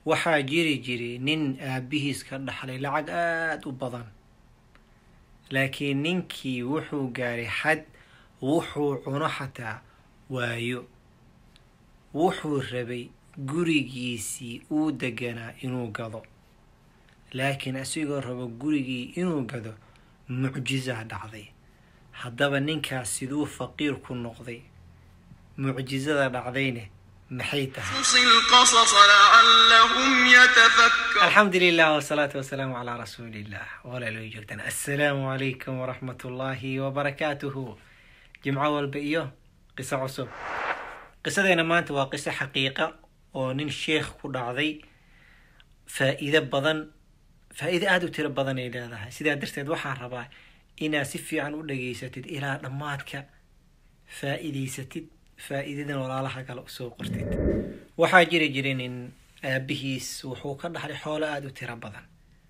waxaa jiri jiray nin aabihiis ka dhaxlay lacag aada u badan laakiin ninkii wuxuu gaaray xad wuxuu cuno xataa waayo wuxuu rabay gurigiisii uu deganaa inuu gado laakiin asigoo rabo gurigii inuu gado mucjizaa dhacday haddaba ninkaas siduu faqiir ku noqday mucjizada dhacdayne maxay tahay القصص لعلهم يتفكرون alxamdu lilah wsalaatu wasalaamu calaa rasuuli illah walaalooy joogtaan assalaamu calaykum waraxmat ullaahi wabarakaatuhu jimco walba iyo qiso cusub qisadeena maanta waa qiso xaqiiqa oo nin sheekh ku dhacday faa-iido badan faa-iido aada u tiro badan ay leedahay sidaa darteed waxaan rabaa inaad si fiican u dhageysatid ilaa dhammaadka faa-iideysatid faa-iidadan walaalaha kale usoo qortid waxaa jiri jiray nin aabihiis wuxuu ka dhaxlay xoolo aada u tiro badan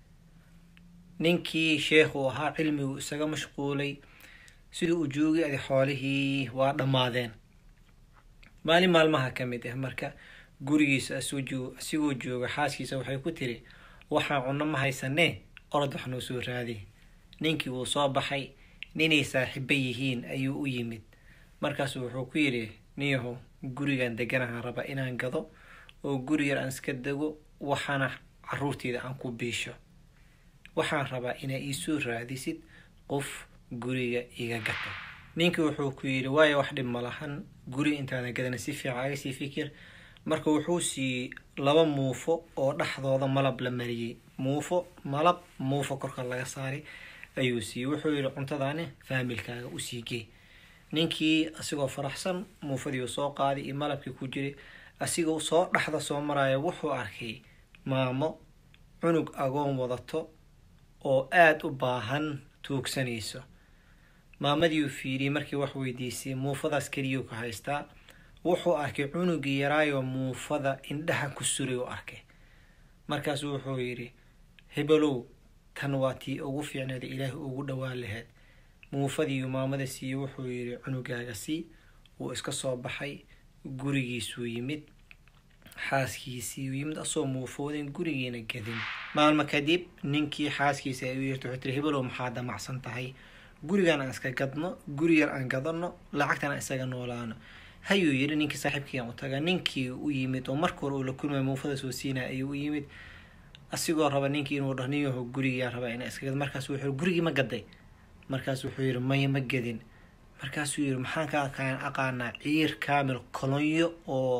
ninkii sheekhu ahaa cilmigu isaga mashquulay siduu u joogay adi xoolihii waa dhammaadeen maalin maalmaha ka mid ah marka gurigiisa asigoo jooga xaaskiisa waxay ku tiri waxaan cunno ma haysanee orod wax noo soo raadi ninkii wuu soo baxay ninay saaxiibo yihiin ayuu u yimid markaasu wuxuu ku yidhi niyahow gurigan deganahaan raba inaan gado oo guri yar aan iska dego waxaana caruurteyda aan ku biisho waxaan rabaa inaa iisoo raadisid qof guriga iga gato ninkii wuxuu ku yidhi waayo wax dhib ma lahan guri intaadan gadana si fiican aga sii fikir marka wuxuu siiyey laba muufo oo dhexdooda malab la mariyey muufo malab muufo korka laga saaray ayuu siiyey wuxuu yidhi cuntadaani faamilkaaga usii gey ninkii asigoo faraxsan muufadii soo qaaday iyo malabkii ku jiray asigoo soo dhexda soo maraya wuxuu arkay maamo cunug agoon wadato oo aada u baahan tuugsanayso maamadiiuu fiiriyey markii wax weydiisay muufadaas keliyuu ka haystaa wuxuu arkay cunugii yaraayoo muufada indhaha ku suray u arkay markaasuu wuxuu yidhi hebelow tan waa tii ugu fiicneeda ilaahi ugu dhowaan laheyd muufadiiuu maamada siiyey wuxuu yidhi cunugaaga sii wuu iska soo baxay gurigiisuu yimid xaaskiisii yimid asoo muufoodin gurigiina gadin maalmo kadib ninkii xaaskiisa ay u yirta wuxuu tiri hebelow maxaa damacsan tahay gurigan aan iska gadno guri yar aan gadano lacagtan aan isaga noolaano hayuu yidhi ninkii saaxiibkiiaan u taga ninkii u yimid oo marka hore uu la kulmay muufada soo siinaya ayuu u yimid asigoo raba ninkii inuu dhah ninyaho gurigaa raba ina iska gad markaas wuxuu gurigii ma gaday markaas wuxuu yidhi maya ma gadin markaasuu yidhi maxaan ka aqaan aqaanaa ciir kaamil kolonyo oo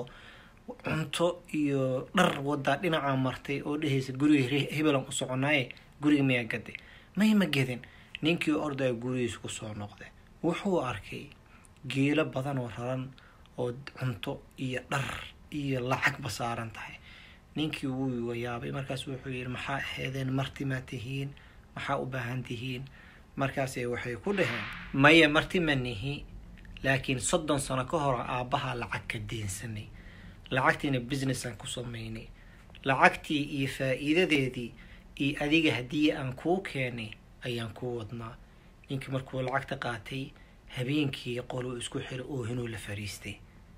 cunto iyo dhar wadaa dhinacaa martay oo dhehaysa guriga hebelan u soconaaye guriga mayaa gaday maya ma gadin ninkii ordaya gurigiisa kusoo noqday wuxuu arkay geelo badan oo raran oo cunto iyo dhar iyo lacagba saaran tahay ninkii wuu yaabay markaas wuxuu yidhi maxaa aheedeen marti ma tihiin maxaa u baahan tihiin markaase waxay ku dhaheen maya marti ma nihi laakiin soddon sano ka hor aabbaha lacag ka deensanay lacagtiina businessaan ku samaynay lacagtii iyo faa-iidadeedii iyo adiga haddii aan kuu keenay ayaan kuu wadnaa ninkii markuu lacagta qaatay habeenkii qoluu isku xiro oohinuu la fariistay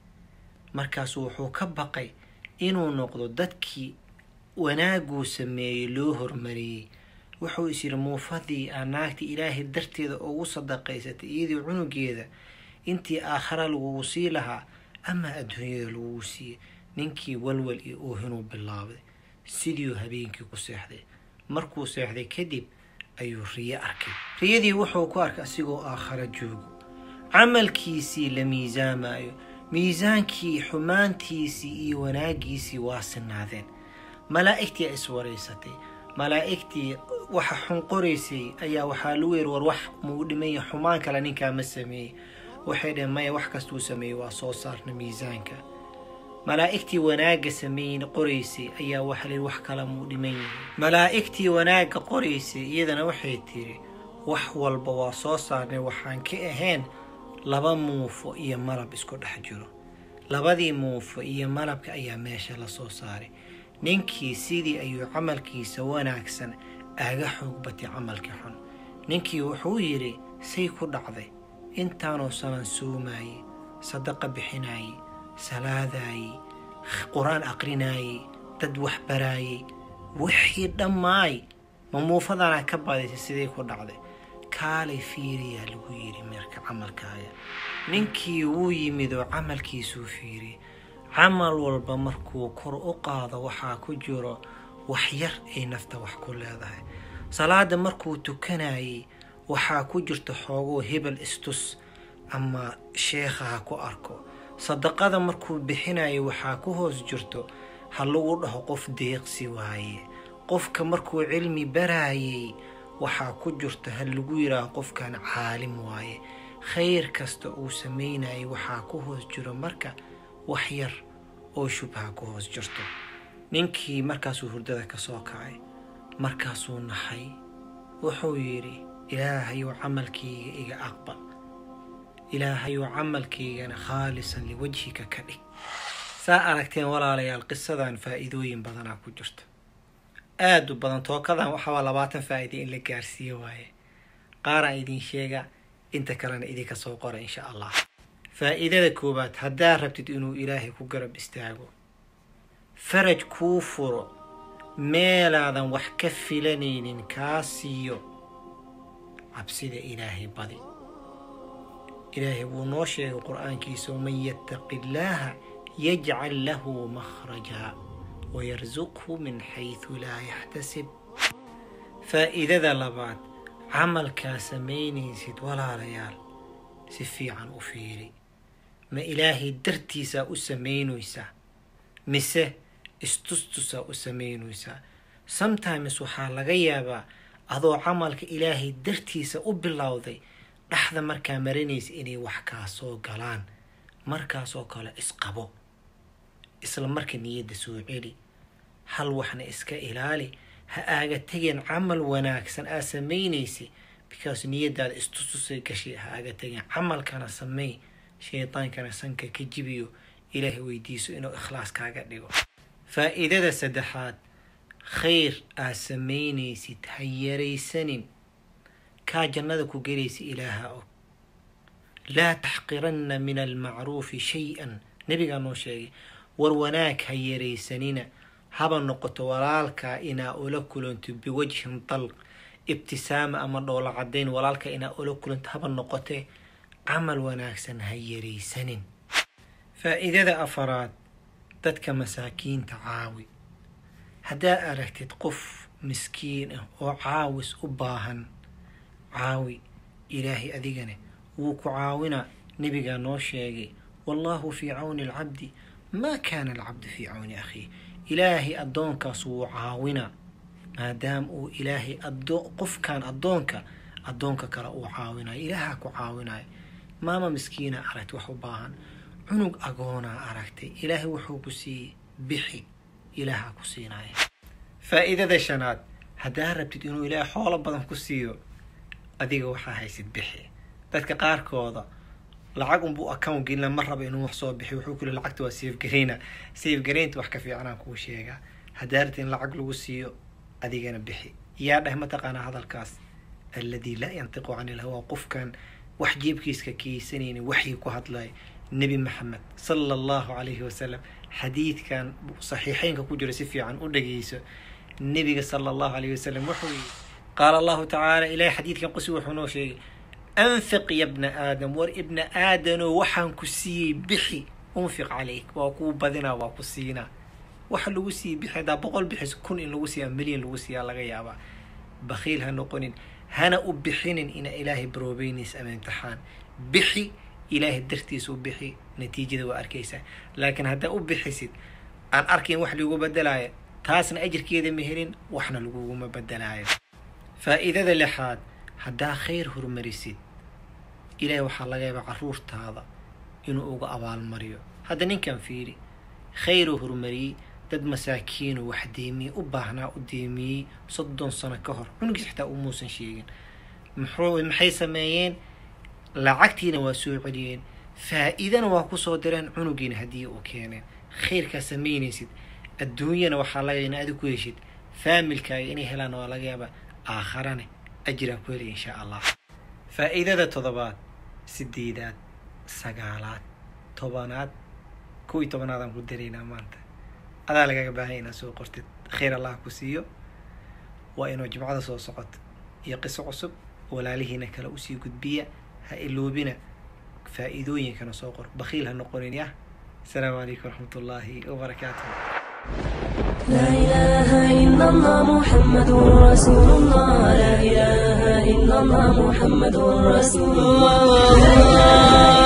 markaasu wuxuu ka baqay inuu noqdo dadkii wanaaguu sameeyey loo hormariyey wuxuu is yidhi muufadii aa naagta ilaahay darteeda ugu sadaqaysatay iyadii cunugeeda intii aakhara lagugu sii lahaa ama adduunyada lagugu siiyey ninkii walwal iyo oohinuu bilaabay sidiiuu habeenkii ku seexday markuu seexday kadib ayuu riyo arkay riyadii wuxuu ku arkay asigoo aakhara joogo camalkiisii la miisaamayo miisaankii xumaantiisii iyo wanaagiisii waa sinaadeen malaa'igtii a iswaraysatay malaa'igtii waxa xun qoraysay ayaa waxaa lagu yiri war wax muu dhimanya xumaan kale ninkaa ma sameeyey waxay dhaheen maya wax kastuu sameeyey waa soo saarna miisaanka malaa'igtii wanaagga sameeyin qoraysay ayaa waxa la yidhi wax kale muu dhiman yahay malaa'igtii wanaagga qoraysay iyadana waxay tiri wax walba waa soo saarnay waxaan ka ahayn laba muufo iyo malab isku dhex jiro labadii muufo iyo malabka ayaa meesha la soo saaray ninkii sidii ayuu camalkiisa wanaagsan aga xoog batay camalkii xun ninkii wuxuu yidhi say ku dhacday intaanoo sanan soomaayey sadaqa bixinaayey salaadaayey qur-aan aqrinaayey dad wax baraayay wixii dhammaay ma muufadana ka badisay sidii ku dhacday kaalay fiiriyaa lagu yidhi meerka camalkaaga ninkii wuu yimid oo camalkiisuu fiiriyay camal walba markuu kor u qaado waxaa ku jiro wax yar ay nafta wax ku leedahay salaada markuu tukanayay waxaa ku jirta xoogoo hebel istus ama sheekha ha ku arko sadaqada markuu bixinayo waxaa ku hoos jirto ha lagu dhaho qof deeqsi waaye qofka markuu cilmi baraayay waxaa ku jirta ha lagu yidhaaho qofkan caalim waaye khayr kasta uu samaynayay waxaa ku hoos jiro marka wax yar oo shubha ku hoos jirto ninkii markaasuu hurdada ka soo kacay markaasuu naxay wuxuu yidhi ilaahayow camalkayga iga aqbal ilaahayow camalkaygana khaalisan liwajhika ka dhig saa aragteen walaalayaal qisadan faa'iidooyin badanaa ku jirta aada u badan tookadan waxaaba labaatan faa'iida in la gaarsiiyo waaye qaaraan idin sheega inta kalena idinka soo qora insha allah faa'iidada koowaad haddaa rabtid inuu ilaahay ku garab istaago faraj kuu furo meelaadan wax ka filanaynin kaa siiyo cabsida ilaahay badi ilaahay wuu noo sheegay qur-aankiisa waman yattaqi illaaha yajcal lahu makhraja wayarsuqhu min xaysu laa yaxtasib faa'iidada labaad camalkaa samaynaysid walaalayaal si fiican u fiiri ma ilaahay dartiisaa u samaynaysaa mise istustusaa u samaynaysaa sometimes waxaa laga yaabaa adoo camalka ilaahay dartiisa u bilowday dhexda markaa maranaysa inay wax kaa soo galaan markaasoo kale isqabo isla marka niyadda soo celi hal waxna iska ilaali ha aaga tegeen camal wanaagsan aa samaynaysa because niyadaada istustusay gashay ha aaga tegeen camalkana sameey shaydaankana sanka ka jibiyo ilaahay weydiiso inuu ikhlaas kaaga dhigo faa'iidada saddexaad khayr aa samaynaysid ha yaraysanin kaa jannada ku gelaysa ilaaha og laa taxqiranna min almacruufi shay-an nebigaa noo sheegay war wanaag ha yaraysanina haba noqoto walaalkaa inaa ula kulanto biwajhin dalq ibtisaama ama dhoola caddayn walaalka inaa ula kulanto haba noqotee camal wanaagsan ha yaraysanin faa'iidada afaraad dadka masaakiinta caawi haddaad aragtid qof miskiin ah oo caawis u baahan caawi ilaahay adigane wuu ku caawinaa nebigaa noo sheegay wallaahu fii cawni alcabdi maa kaana alcabdu fii cawni akhiih ilaahay addoonkaas wuu caawinaa maadaama uu ilaahay qofkan addoonka addoonka kale uu caawinayo ilaahaa ku caawinayo maama miskiina aragtay wax u baahan cunug agoonaa aragtay ilaahay wuxuu ku siiyey bixi ilaahaa ku siinaya faa'iidada shanaad haddaa rabtid inuu ilaahay xoolo badan ku siiyo adiga waxaa haysid bixi dadka qaarkooda lacag unbuu account gelina ma raba inuu wax soo bixi wuxuu kuli lacagta waa safe gareyna safe gareynta wax ka fiicanaan kuu sheegaa haddaa rabtid in lacag lagu siiyo adigana bixi yaa dheh mataqaanaa hadalkaas alladii laa yantiqu cani ilhawa qofkan wax jeebkiiska keysanaynin waxii ku hadlay nebi maxamed sala allahu calayhi wasalam xadiidkan saxiixeynka ku jira si fiican u dhageyso nebiga sala allahu calayhi wasalam wuxuu yidhi qaala allahu tacaala ilaahay xadiidkan qusi wuxuu noo sheegay anfiq ya bna aadam war ibna aadano waxaan ku siiyey bixi unfiq calayk waa kuu badinaa waa ku siinaa waxa lagu siiyey bixi haddaa boqol bixis kun in lagu siiyaa milyan lagu siiyaa laga yaabaa bakhiil ha noqonin hana u bixinin ina ilaahay baroobeynaysa ama imtixaan bixi ilaahay dartiisa u bixi natiijada waa arkaysaa laakiin haddaa u bixisid aan arkayn wax lagu bedelaayo taasna ajirkeeda ma helin waxna laguguma bedelaayo faa'iidada lixaad haddaa khayr hormarisid ilaahay waxaa laga yaabaa caruurtaada inuu uga abaalmariyo hadda ninkan fiiri khayruu hormariyey dad masaakiinu wax deemiyey u baahnaa u deemiyey soddon sano ka hor cunugiis xitaa umuusan sheegin muxuu maxay sameeyeen lacagtiina waa soo celiyeen faa'iidana waa kusoo direen cunugiina haddii u keeneen khayrkaa samaynaysid adduunyana waxaa laga in adi ku heshid faamilkaaga inay helaan waa laga yaabaa aakharane ajiraa ku helay insha allah faa'iidada toddobaad sideedaad sagaalaad tobanaad kow iyo tobanaadaan ku daraynaa maanta adaa lagaga baahanya inaad soo qortid khayr allah ku siiyo waa inuu jimcada soo socoto iyo qiso cusub walaalihiina kale usii gudbiya ha iloobina faa'iidooyinkana soo qor bakhiil ha noqonin yah asalaamu calaykum waraxmat ullaahi wabarakaatuh لا إله إلا الله محمد رسول الله لا إله إلا الله محمد رسول الله